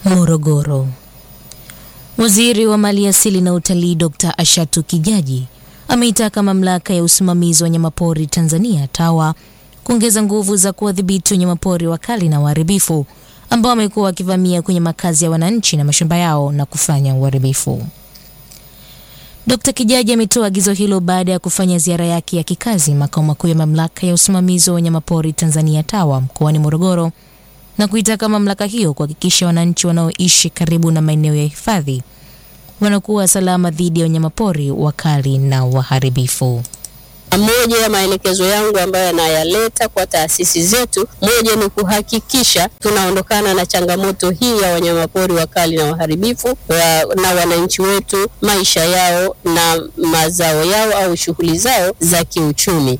Morogoro. Waziri wa Maliasili na Utalii Dr. Ashatu Kijaji ameitaka mamlaka ya usimamizi wa wanyamapori Tanzania TAWA kuongeza nguvu za kuwadhibiti wanyamapori wakali na waharibifu ambao wamekuwa wakivamia kwenye makazi ya wananchi na mashamba yao na kufanya uharibifu. Dr. Kijaji ametoa agizo hilo baada ya kufanya ziara yake ya kikazi makao makuu ya mamlaka ya usimamizi wa wanyamapori Tanzania TAWA mkoani Morogoro na kuitaka mamlaka hiyo kuhakikisha wananchi wanaoishi karibu na maeneo ya hifadhi wanakuwa salama dhidi ya wanyamapori wakali na waharibifu. Moja ya maelekezo yangu ambayo yanayaleta kwa taasisi zetu, moja ni kuhakikisha tunaondokana na changamoto hii ya wanyamapori wakali na waharibifu wa, na wananchi wetu maisha yao na mazao yao au shughuli zao za kiuchumi.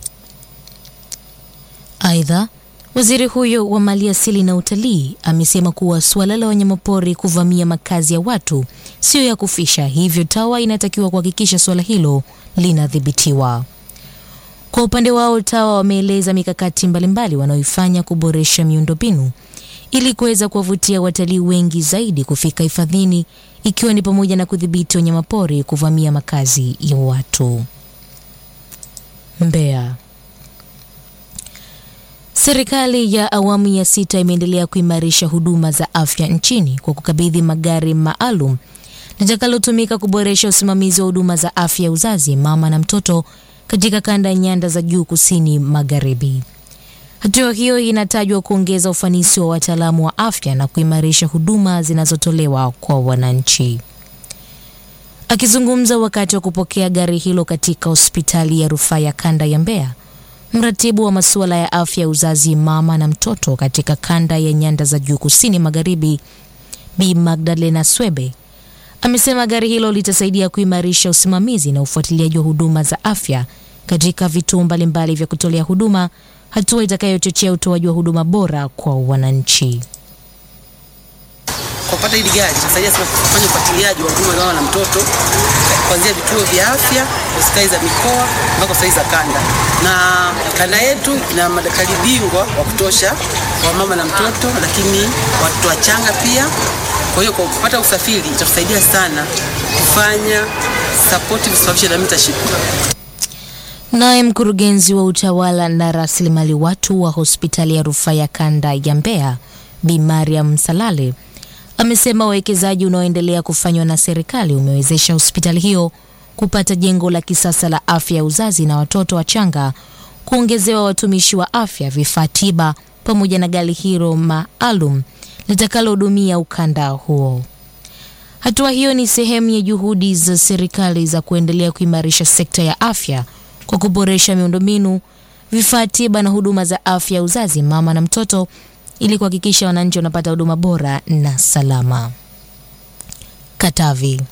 Aidha, waziri huyo wa maliasili na utalii amesema kuwa suala la wanyamapori kuvamia makazi ya watu sio ya kufisha, hivyo TAWA inatakiwa kuhakikisha suala hilo linadhibitiwa. Kwa upande wao TAWA wameeleza mikakati mbalimbali wanaoifanya kuboresha miundombinu ili kuweza kuwavutia watalii wengi zaidi kufika hifadhini ikiwa ni pamoja na kudhibiti wanyamapori kuvamia makazi ya watu. Mbeya. Serikali ya awamu ya sita imeendelea kuimarisha huduma za afya nchini kwa kukabidhi magari maalum litakalotumika kuboresha usimamizi wa huduma za afya ya uzazi, mama na mtoto katika kanda ya nyanda za juu kusini magharibi. Hatua hiyo inatajwa kuongeza ufanisi wa wataalamu wa afya na kuimarisha huduma zinazotolewa kwa wananchi. Akizungumza wakati wa kupokea gari hilo katika hospitali ya rufaa ya kanda ya Mbeya, mratibu wa masuala ya afya ya uzazi, mama na mtoto katika kanda ya nyanda za juu kusini magharibi, Bi Magdalena Swebe amesema gari hilo litasaidia kuimarisha usimamizi na ufuatiliaji wa huduma za afya katika vituo mbalimbali vya kutolea huduma, hatua itakayochochea utoaji wa huduma bora kwa wananchi. Kwa kupata hili gari itasaidia sana kufanya ufuatiliaji wa huduma za mama na mtoto kuanzia vituo vya afya, hospitali za mikoa mpaka hospitali za kanda, na kanda yetu ina madaktari bingwa wa kutosha wa mama na mtoto, lakini watoto wachanga pia. Kwa hiyo kwa kupata usafiri itatusaidia sana kufanya supportive supervision na mentorship. Naye mkurugenzi wa utawala na rasilimali watu wa hospitali ya rufaa ya kanda ya Mbeya Bi Mariam Salale amesema uwekezaji unaoendelea kufanywa na serikali umewezesha hospitali hiyo kupata jengo la kisasa la afya ya uzazi na watoto wachanga, kuongezewa watumishi wa afya, vifaa tiba pamoja na gari hilo maalum litakalohudumia ukanda huo. Hatua hiyo ni sehemu ya juhudi za serikali za kuendelea kuimarisha sekta ya afya kwa kuboresha miundombinu, vifaa tiba na huduma za afya ya uzazi, mama na mtoto ili kuhakikisha wananchi wanapata huduma bora na salama. Katavi.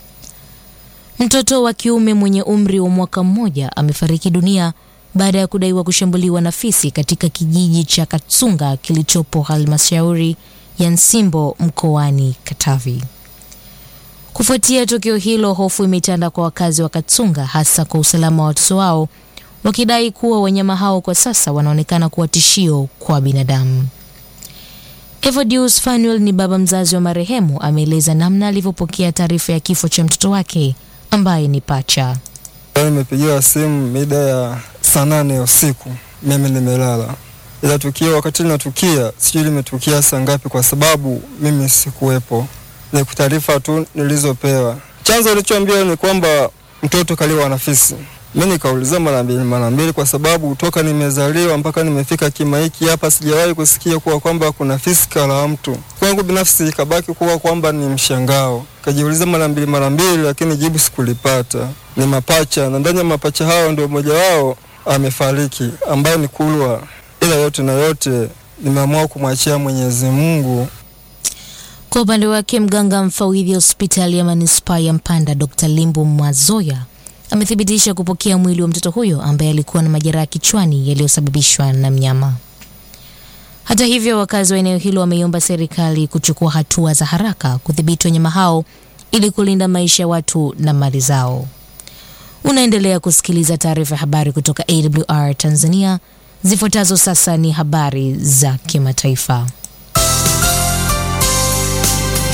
Mtoto wa kiume mwenye umri wa mwaka mmoja amefariki dunia baada ya kudaiwa kushambuliwa na fisi katika kijiji cha Katsunga kilichopo halmashauri ya Nsimbo mkoani Katavi. Kufuatia tukio hilo, hofu imetanda kwa wakazi wa Katsunga, hasa kwa usalama wa watoto wao, wakidai kuwa wanyama hao kwa sasa wanaonekana kuwa tishio kwa binadamu. Evodius Fanuel ni baba mzazi wa marehemu, ameeleza namna alivyopokea taarifa ya kifo cha mtoto wake ambaye ni pacha. Nimepigiwa simu mida ya saa nane ya usiku, mimi nimelala, ila tukio wakati linatukia sijui limetukia saa ngapi, kwa sababu mimi sikuwepo. Ni taarifa tu nilizopewa. Chanzo alichoambiwa ni kwamba mtoto kaliwa na fisi. Mimi nikauliza mara mbili mara mbili, kwa sababu toka nimezaliwa mpaka nimefika kima hiki hapa sijawahi kusikia kuwa kwamba kuna fisi kala mtu. Kwangu binafsi ikabaki kuwa kwamba ni mshangao. Kajiuliza mara mbili mara mbili, lakini jibu sikulipata. Ni mapacha, na ndani ya mapacha hao ndio mmoja wao amefariki, ambaye ni Kulwa. Ila yote na yote nimeamua kumwachia Mwenyezi Mungu. Kwa upande wake, mganga mfawidhi hospitali ya manispaa ya Mpanda Dr. Limbu Mwazoya amethibitisha kupokea mwili wa mtoto huyo ambaye alikuwa na majeraha kichwani yaliyosababishwa na mnyama. Hata hivyo, wakazi wa eneo hilo wameiomba serikali kuchukua hatua za haraka kudhibiti wanyama hao ili kulinda maisha ya watu na mali zao. Unaendelea kusikiliza taarifa ya habari kutoka AWR Tanzania. Zifuatazo sasa ni habari za kimataifa.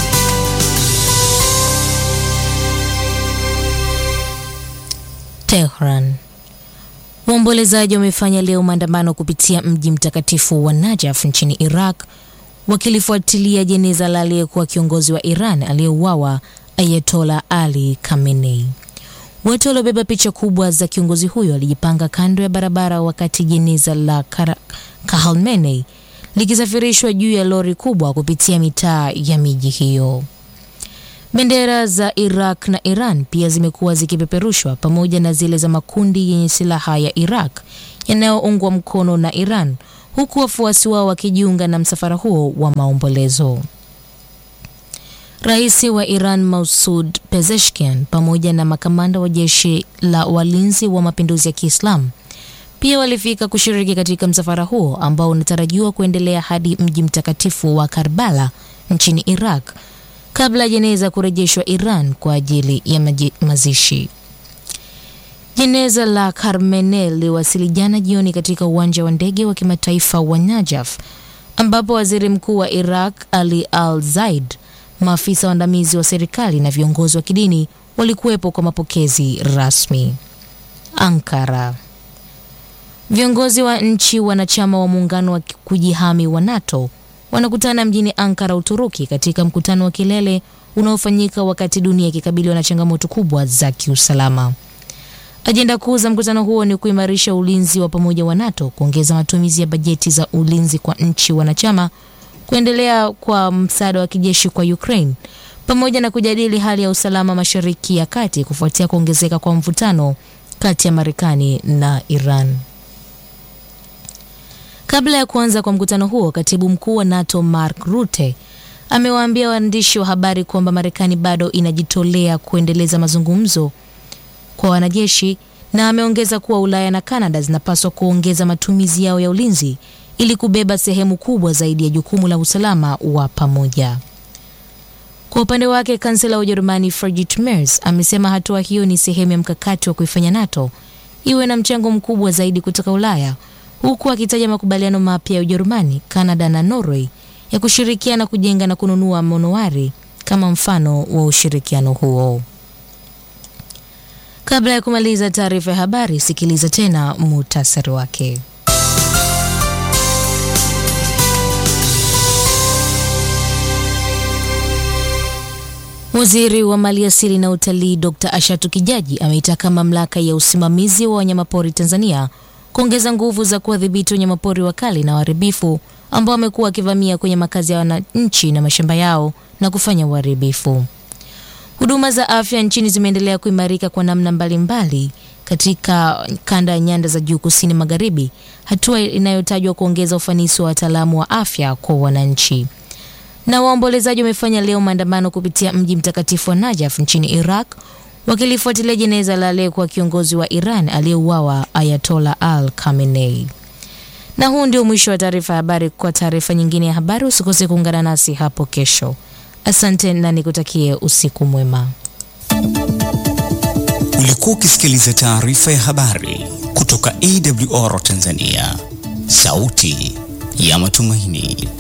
Tehran. Waombolezaji wamefanya leo maandamano kupitia mji mtakatifu wa Najaf nchini Iraq wakilifuatilia jeneza la aliyekuwa kiongozi wa Iran aliyeuawa Ayatollah Ali Khamenei. Watu waliobeba picha kubwa za kiongozi huyo walijipanga kando ya barabara wakati jeneza la Khamenei likisafirishwa juu ya lori kubwa kupitia mitaa ya miji hiyo. Bendera za Iraq na Iran pia zimekuwa zikipeperushwa pamoja na zile za makundi yenye silaha ya Iraq yanayoungwa mkono na Iran, huku wafuasi wao wakijiunga na msafara huo wa maombolezo. Rais wa Iran Masoud Pezeshkian pamoja na makamanda wa jeshi la walinzi wa mapinduzi ya Kiislamu pia walifika kushiriki katika msafara huo ambao unatarajiwa kuendelea hadi mji mtakatifu wa Karbala nchini Iraq kabla ya jeneza kurejeshwa Iran kwa ajili ya maji, mazishi. Jeneza la Khamenei liliwasili jana jioni katika uwanja wa ndege wa kimataifa wa Najaf ambapo waziri mkuu wa Iraq Ali Al Zaid, maafisa waandamizi wa serikali na viongozi wa kidini walikuwepo kwa mapokezi rasmi. Ankara. Viongozi wa nchi wanachama wa muungano wa kujihami wa NATO wanakutana mjini Ankara, Uturuki, katika mkutano wa kilele unaofanyika wakati dunia ikikabiliwa na changamoto kubwa za kiusalama. Ajenda kuu za mkutano huo ni kuimarisha ulinzi wa pamoja wa NATO, kuongeza matumizi ya bajeti za ulinzi kwa nchi wanachama, kuendelea kwa msaada wa kijeshi kwa Ukraine, pamoja na kujadili hali ya usalama Mashariki ya Kati kufuatia kuongezeka kwa mvutano kati ya Marekani na Iran. Kabla ya kuanza kwa mkutano huo, katibu mkuu wa NATO Mark Rutte amewaambia waandishi wa habari kwamba Marekani bado inajitolea kuendeleza mazungumzo kwa wanajeshi, na ameongeza kuwa Ulaya na Kanada zinapaswa kuongeza matumizi yao ya ulinzi ili kubeba sehemu kubwa zaidi ya jukumu la usalama wa pamoja. Kwa upande wake, kansela wa Ujerumani Friedrich Merz amesema hatua hiyo ni sehemu ya mkakati wa kuifanya NATO iwe na mchango mkubwa zaidi kutoka Ulaya huku akitaja makubaliano mapya ya Ujerumani, Kanada na Norway ya kushirikiana kujenga na kununua manowari kama mfano wa ushirikiano huo. Kabla ya kumaliza taarifa ya habari, sikiliza tena muhtasari wake. Waziri wa Maliasili na Utalii Dr. Ashatu Kijaji ameitaka mamlaka ya usimamizi wa wanyamapori Tanzania kuongeza nguvu za kuwadhibiti wanyamapori wakali na waharibifu ambao wamekuwa wakivamia kwenye makazi ya wananchi na mashamba yao na kufanya uharibifu. Huduma za afya nchini zimeendelea kuimarika kwa namna mbalimbali mbali katika kanda ya nyanda za juu kusini magharibi, hatua inayotajwa kuongeza ufanisi wa wataalamu wa afya kwa wananchi. Na waombolezaji wamefanya leo maandamano kupitia mji mtakatifu wa Najaf nchini Iraq wakilifuatilia jeneza la aliyekuwa kiongozi wa Iran aliyeuawa Ayatollah Al Khamenei. Na huu ndio mwisho wa taarifa ya habari. Kwa taarifa nyingine ya habari, usikose kuungana nasi hapo kesho. Asante na nikutakie usiku mwema. Ulikuwa ukisikiliza taarifa ya habari kutoka AWR Tanzania, sauti ya matumaini.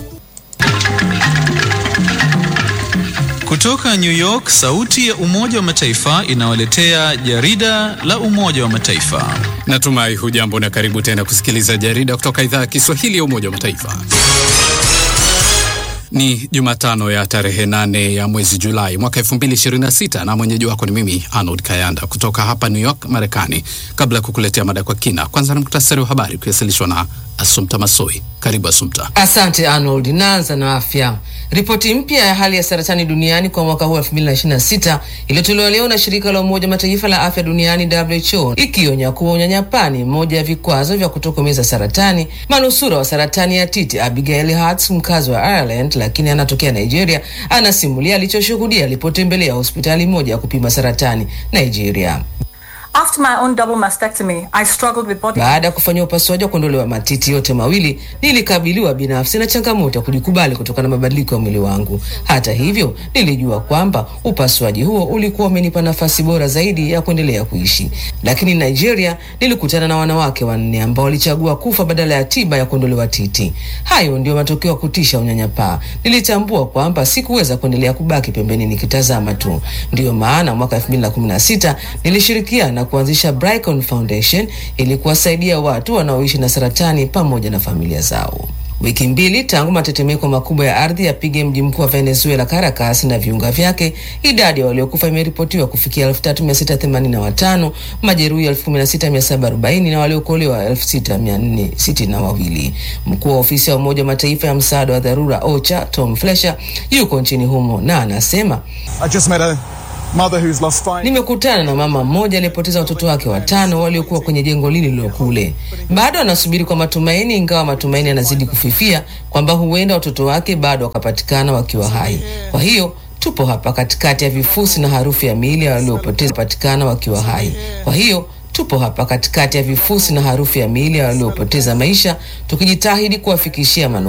Kutoka New York, sauti ya Umoja wa Mataifa inawaletea jarida la Umoja wa Mataifa. Natumai hujambo na karibu tena kusikiliza jarida kutoka idhaa ya Kiswahili ya Umoja wa Mataifa. Ni Jumatano ya tarehe nane ya mwezi Julai mwaka 2026 na mwenyeji wako ni mimi Arnold Kayanda kutoka hapa New York, Marekani. Kabla ya kukuletea mada kwa kina, kwanza na muktasari wa habari ukiwasilishwa na Asumta Masoi. Karibu Asumta. Asante Arnold. Naanza na afya. Ripoti mpya ya hali ya saratani duniani kwa mwaka huu 2026 iliyotolewa leo na shirika la Umoja Mataifa la afya duniani WHO, ikionya kuwa unyanyapaa ni moja ya vikwazo vya kutokomeza saratani. Manusura wa saratani ya titi Abigail Hertz, mkazi wa Ireland lakini anatokea Nigeria, anasimulia alichoshuhudia alipotembelea hospitali moja ya kupima saratani Nigeria. After my own double mastectomy, I struggled with body Baada ya kufanyia upasuaji wa kuondolewa matiti yote mawili, nilikabiliwa binafsi na changamoto ya kujikubali kutokana na mabadiliko ya mwili wangu. Hata hivyo, nilijua kwamba upasuaji huo ulikuwa umenipa nafasi bora zaidi ya kuendelea kuishi. Lakini Nigeria, nilikutana na wanawake wanne ambao walichagua kufa badala ya tiba ya kuondolewa titi. Hayo ndio matokeo ya kutisha unyanyapaa. Nilitambua kwamba sikuweza kuendelea kubaki pembeni nikitazama tu. Ndiyo maana mwaka 2016 nilishirikiana na kuanzisha Bricon Foundation ili kuwasaidia watu wanaoishi na saratani pamoja na familia zao. Wiki mbili tangu matetemeko makubwa ya ardhi yapige mji mkuu wa Venezuela Caracas na viunga vyake, idadi ya waliokufa imeripotiwa kufikia 3685, majeruhi 16740 na waliokolewa 6462. Mkuu wa ofisi ya Umoja wa Mataifa ya msaada wa dharura OCHA Tom Fletcher yuko nchini humo na anasema Nimekutana na mama mmoja aliyepoteza watoto wake watano waliokuwa kwenye jengo lile kule. Bado anasubiri kwa matumaini, ingawa matumaini yanazidi kufifia kwamba huenda watoto wake bado wakapatikana wakiwa hai. Kwa hiyo tupo hapa katikati ya vifusi na harufu ya miili ya waliopoteza patikana wakiwa hai. Kwa hiyo tupo hapa katikati ya vifusi na harufu ya miili ya waliopoteza maisha, tukijitahidi kuwafikishia